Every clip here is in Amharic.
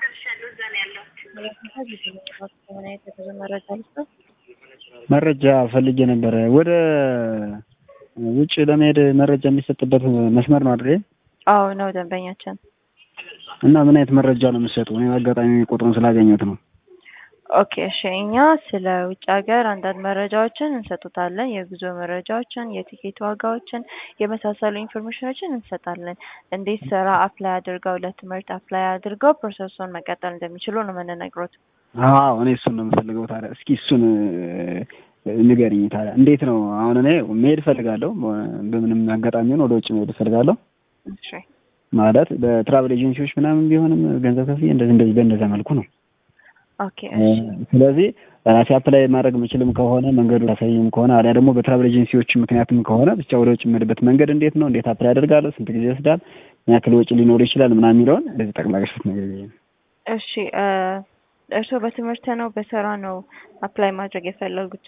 መረጃ ፈልጌ ነበረ። ወደ ውጭ ለመሄድ መረጃ የሚሰጥበት መስመር ነው አይደል? አዎ ነው ደንበኛችን። እና ምን አይነት መረጃ ነው የምትሰጡ? እኔ በአጋጣሚ ቁጥሩን ስላገኘሁት ነው። ኦኬ እሺ፣ እኛ ስለ ውጭ ሀገር አንዳንድ መረጃዎችን እንሰጡታለን። የጉዞ መረጃዎችን፣ የቲኬት ዋጋዎችን የመሳሰሉ ኢንፎርሜሽኖችን እንሰጣለን። እንዴት ስራ አፕላይ አድርገው ለትምህርት አፕላይ አድርገው ፕሮሰሱን መቀጠል እንደሚችሉ ነው የምንነግሮት። አዎ እኔ እሱን ነው የምፈልገው። ታዲያ እስኪ እሱን ንገሪኝ። ታዲያ እንዴት ነው አሁን እኔ መሄድ እፈልጋለሁ። በምንም አጋጣሚ ሆነ ወደ ውጭ መሄድ እፈልጋለሁ። እሺ ማለት በትራቭል ኤጀንሲዎች ምናምን ቢሆንም ገንዘብ ከፍዬ እንደዚህ እንደዚህ በእንደዛ መልኩ ነው ኦኬ እሺ ስለዚህ ራሴ አፕላይ ማድረግ የምችልም ከሆነ መንገዱ ላሳይም ከሆነ አሊያ ደግሞ በትራቭል ኤጀንሲዎች ምክንያትም ከሆነ ብቻ ወደ ውጭ የምሄድበት መንገድ እንዴት ነው? እንዴት አፕላይ አደርጋለሁ? ስንት ጊዜ ይወስዳል? ምን ያክል ወጪ ሊኖር ይችላል? ምናምን የሚለውን እንደዚህ ጠቅላላ ነገር እሺ እርስዎ በትምህርት ነው በስራ ነው አፕላይ ማድረግ የፈለጉት?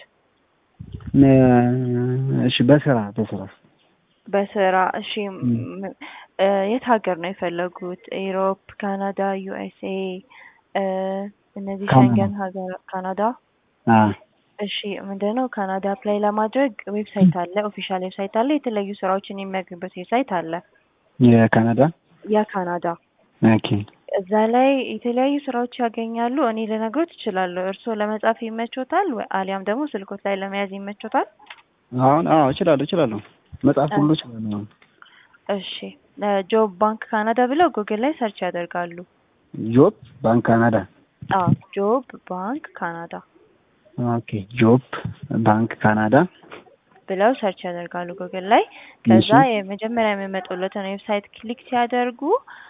እሺ በስራ በስራ በስራ እሺ የት ሀገር ነው የፈለጉት? ኢሮፕ፣ ካናዳ፣ ዩኤስኤ እነዚህ ሸንገን ሀገር ካናዳ እሺ ምንድነው ካናዳ አፕላይ ለማድረግ ዌብሳይት አለ ኦፊሻል ዌብሳይት አለ የተለያዩ ስራዎችን የሚያገኙበት ዌብሳይት አለ የካናዳ የካናዳ ኦኬ እዛ ላይ የተለያዩ ስራዎች ያገኛሉ እኔ ልነግሮት እችላለሁ እርስዎ ለመጻፍ ይመቾታል አሊያም ደግሞ ስልኮት ላይ ለመያዝ ይመቾታል አሁን አዎ እችላለሁ እችላለሁ መጽሐፍ ሁሉ እችላለሁ እሺ ጆብ ባንክ ካናዳ ብለው ጉግል ላይ ሰርች ያደርጋሉ ጆብ ባንክ ካናዳ አዎ ጆብ ባንክ ካናዳ ኦኬ ጆብ ባንክ ካናዳ ብለው ሰርች ያደርጋሉ ጉግል ላይ ከዛ የመጀመሪያ የሚመጡለትን ዌብሳይት ክሊክ ሲያደርጉ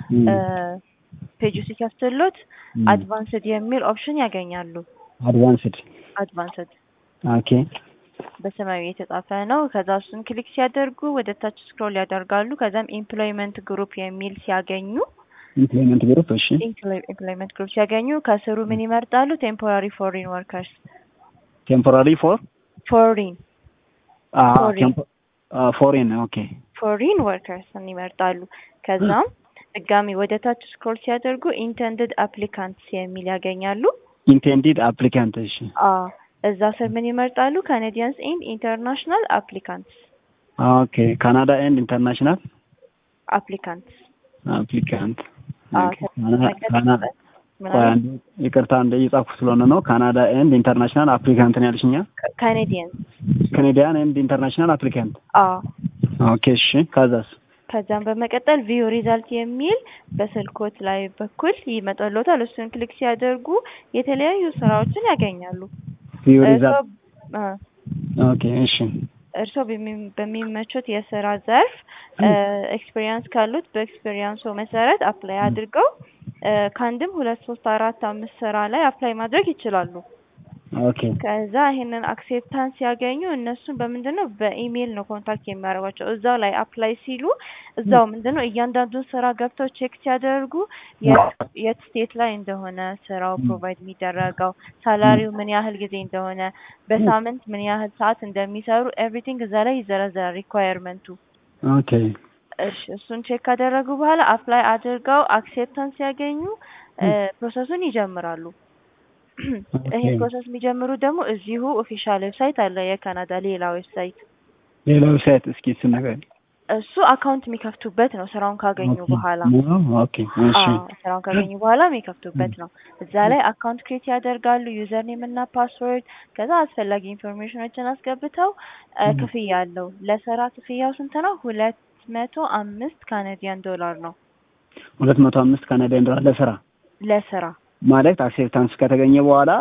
ፔጁ ሲከፍትሎት አድቫንስድ የሚል ኦፕሽን ያገኛሉ አድቫንስድ አድቫንስድ ኦኬ በሰማያዊ የተጻፈ ነው ከዛ እሱን ክሊክ ሲያደርጉ ወደ ታች ስክሮል ያደርጋሉ ከዛም ኤምፕሎይመንት ግሩፕ የሚል ሲያገኙ ኢምፕሎይመንት ግሩፕ እሺ ኤምፕሎይመንት ግሩፕ ሲያገኙ ከስሩ ምን ይመርጣሉ ቴምፖራሪ ፎሪን ወርከርስ ቴምፖራሪ ፎር ፎሪን ፎሬን ኦኬ ፎሪን ወርከርስን ይመርጣሉ ከዛም ድጋሚ ወደ ታች ስክሮል ሲያደርጉ ኢንተንድድ አፕሊካንትስ የሚል ያገኛሉ ኢንቴንዲድ አፕሊካንት እሺ እዛ ስር ምን ይመርጣሉ ካናዲያንስ ኤንድ ኢንተርናሽናል አፕሊካንትስ ኦኬ ካናዳ ኤንድ ኢንተርናሽናል አፕሊካንትስ አፕሊካንት ካናዳ ይቅርታ እንደ እየጻፍኩ ስለሆነ ነው። ካናዳ ኤንድ ኢንተርናሽናል አፕሊካንት ነው ያልሽኛ? ካናዲያንስ ካናዲያን ኤንድ ኢንተርናሽናል አፕሊካንት። አዎ ኦኬ እሺ። ከዛስ? ከዛም በመቀጠል ቪው ሪዛልት የሚል በስልኮት ላይ በኩል ይመጣልዎታል። እሱን ክሊክ ሲያደርጉ የተለያዩ ስራዎችን ያገኛሉ። ቪው ሪዛልት ኦኬ እሺ። እርስዎ በሚመቹት የስራ ዘርፍ ኤክስፔሪየንስ ካሉት በኤክስፔሪየንሱ መሰረት አፕላይ አድርገው ከአንድም ሁለት ሶስት አራት አምስት ስራ ላይ አፕላይ ማድረግ ይችላሉ። ኦኬ ከዛ ይሄንን አክሴፕታንስ ሲያገኙ እነሱን በምንድን ነው በኢሜይል ነው ኮንታክት የሚያደርጓቸው። እዛው ላይ አፕላይ ሲሉ እዛው ምንድን ነው እያንዳንዱን ስራ ገብተው ቼክ ሲያደርጉ የት ስቴት ላይ እንደሆነ ስራው ፕሮቫይድ የሚደረገው ሳላሪው ምን ያህል ጊዜ እንደሆነ በሳምንት ምን ያህል ሰዓት እንደሚሰሩ ኤቭሪቲንግ እዛ ላይ ይዘረዘራል ሪኳየርመንቱ። ኦኬ እሺ እሱን ቼክ ካደረጉ በኋላ አፕላይ አድርገው አክሴፕታንስ ሲያገኙ ፕሮሰሱን ይጀምራሉ። ይሄ ፕሮሰስ የሚጀምሩ ደግሞ እዚሁ ኦፊሻል ዌብሳይት አለ የካናዳ ሌላ ዌብሳይት ሌላ ዌብሳይት እስኪ እሱ ነገር እሱ አካውንት የሚከፍቱበት ነው ስራውን ካገኙ በኋላ ኦኬ እሺ ስራውን ካገኙ በኋላ የሚከፍቱበት ነው እዛ ላይ አካውንት ክሬት ያደርጋሉ ዩዘር ኔም እና ፓስወርድ ከዛ አስፈላጊ ኢንፎርሜሽኖችን አስገብተው ክፍያ አለው ለስራ ክፍያው ስንት ነው ሁለት መቶ አምስት ካናዲያን ዶላር ነው ሁለት መቶ አምስት ካናዲያን ዶላር ለስራ ለስራ ማለት አክሴፕታንስ ከተገኘ በኋላ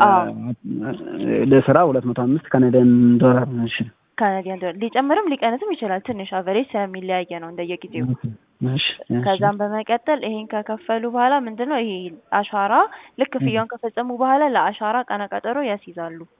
ለስራ ሁለት መቶ አምስት ካናዲያን ዶላር እሺ ካናዲያን ዶላር ሊጨምርም ሊቀንስም ይችላል ትንሽ አቨሬጅ ስለሚለያየ ነው እንደየጊዜው ከዛም በመቀጠል ይሄን ከከፈሉ በኋላ ምንድነው ይሄ አሻራ ልክ ክፍያውን ከፈጸሙ በኋላ ለአሻራ ቀነ ቀጠሮ ያስይዛሉ